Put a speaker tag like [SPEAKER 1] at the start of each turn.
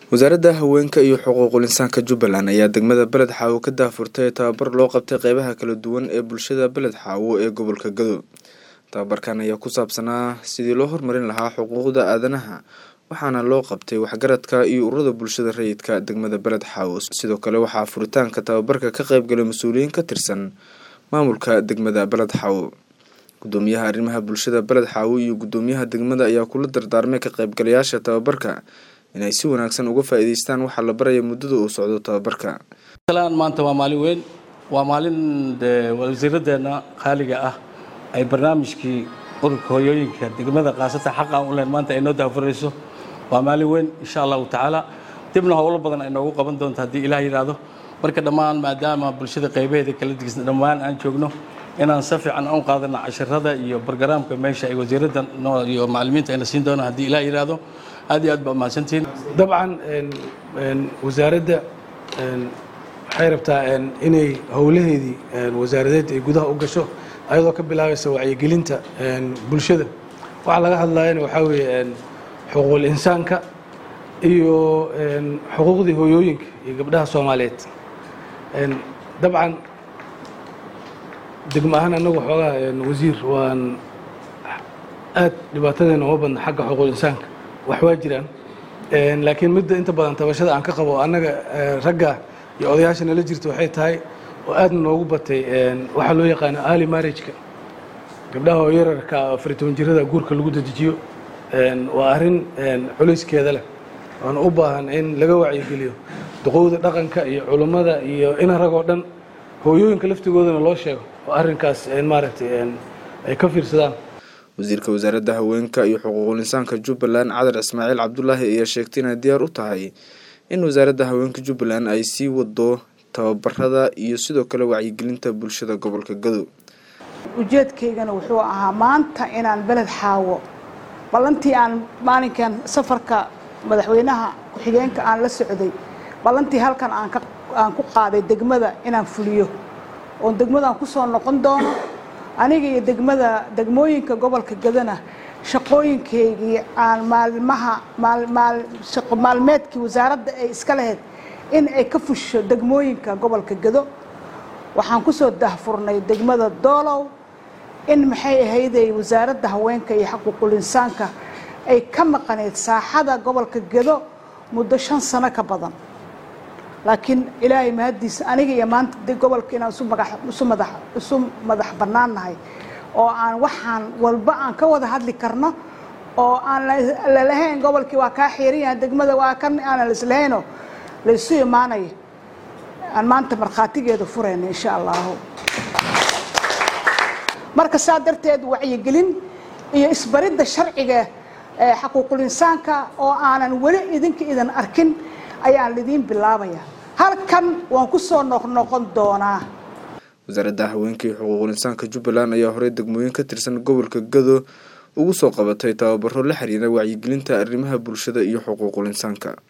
[SPEAKER 1] wasaaradda haweenka iyo xuquuqul insaanka jubbaland ayaa degmada beled xaawo ka daahfurtay tababar loo qabtay qeybaha kala duwan ee bulshada beled xaawo ee gobolka gado tababarkan ayaa ku saabsanaa sidii loo horumarin lahaa xuquuqda aadanaha waxaana loo qabtay waxgaradka iyo ururada bulshada rayidka degmada beled xaawo sidoo kale waxaa furitaanka tababarka ka qeybgalay mas-uuliyiin ka tirsan maamulka degmada beled xaawo gudoomiyaha arrimaha bulshada beled xaawo iyo gudoomiyaha degmada ayaa kula dardaarmay ka qeybgalayaasha tababarka inay si wanaagsan uga faa-iideystaan waxaa la baraya muddada uu socdo tababarka
[SPEAKER 2] maanta waa maalin weyn waa maalin wasiiradeenna qaaliga ah ay barnaamijkii ururka hooyooyinka degmada kaasatan xaqa u len maanta ay noo daafurayso waa maalin weyn insha allahu tacaala dibna howlo badan ay noogu qaban doonto haddii ilaah yidhaahdo marka dhammaan maadaama bulshada qaybaheeda kala digsan dhammaan aan joogno inaan si fiican u qaadano cashirada iyo bargaraamka meesha ay wasiiradda iyo macallimiinta ayna siin doonaan haddii ilaah yidhaahdo aad iyo aad baa mahadsantihiin
[SPEAKER 3] dabcan wasaaradda waxay rabtaa inay howlaheedii wasaaradeed ay gudaha u gasho ayadoo ka bilaabaysa wacyigelinta bulshada waxaa laga hadlayana waxaa weeye xuquuqul insaanka iyo xuquuqdii hooyooyinka iyo gabdhaha soomaaliyeed dabcan degmo ahaan annagu xoogaa wasiir waan aad dhibaatadeena uma badna xagga xuquuqul insaanka wax waa jiraan laakiin midda inta badan tabashada aan ka qabo annaga ragga iyo odayaasha nala jirta waxay tahay oo aadna noogu batay waxaa loo yaqaano ali marriageka gabdhaha oo yararka afar toban jirada guurka lagu dedejiyo waa arrin culayskeeda leh oona u baahan in laga wacyigeliyo duqowda dhaqanka iyo culummada iyo ina rag oo dhan hooyooyinka laftigoodana loo sheego oo arrinkaas maaragtay ay ka fiirsadaan
[SPEAKER 1] wasiirka wasaaradda haweenka iyo xuquuqul insaanka jubbaland cadar ismaaciil cabdulaahi ayaa sheegtay inay diyaar u tahay in wasaaradda haweenka jubbaland ay sii wado tababarada iyo sidoo kale wacyigelinta bulshada gobolka gado
[SPEAKER 4] ujeedkaygana wuxuu ahaa maanta inaan beled xaawo ballantii aan maalinkan safarka madaxweynaha ku-xigeenka aan la socday ballantii halkan aan ku qaaday degmada inaan fuliyo oon degmadaan kusoo noqon doono aniga iyo degmada degmooyinka gobolka gadana shaqooyinkaygii aan maalmaha shaqo maalmeedkii wasaaradda ay iska lahayd in ay ka fusho degmooyinka gobolka gado waxaan kusoo dahfurnay degmada doolow in maxay ahayday wasaaradda haweenka iyo xuquuqul insaanka ay ka maqaneyd saaxada gobolka gado muddo shan sano ka badan laakiin ilaahay mahaddiisa aniga iyo maanta gobolka inaan isu madax bannaannahay oo aan waxaan walba aan ka wada hadli karno oo aan lalahayn gobolkii waa kaa xiiran yahay degmada waa kan aanan laislahaynoo laysu imaanaya aan maanta markhaatigeeda furayna insha allahu marka saa darteed wacyigelin iyo isbaridda sharciga xaquuqul insaanka oo aanan weli idinka idan arkin ayaan lidiin bilaabaya halkan waan ku soo noqnoqon doonaa
[SPEAKER 1] wasaaradda haweenka iyo xuquuqul insaanka jubbaland ayaa horey degmooyin ka tirsan gobolka gado ugu soo qabatay tababaro la xiriira wacyigelinta arrimaha bulshada iyo xuquuqul insaanka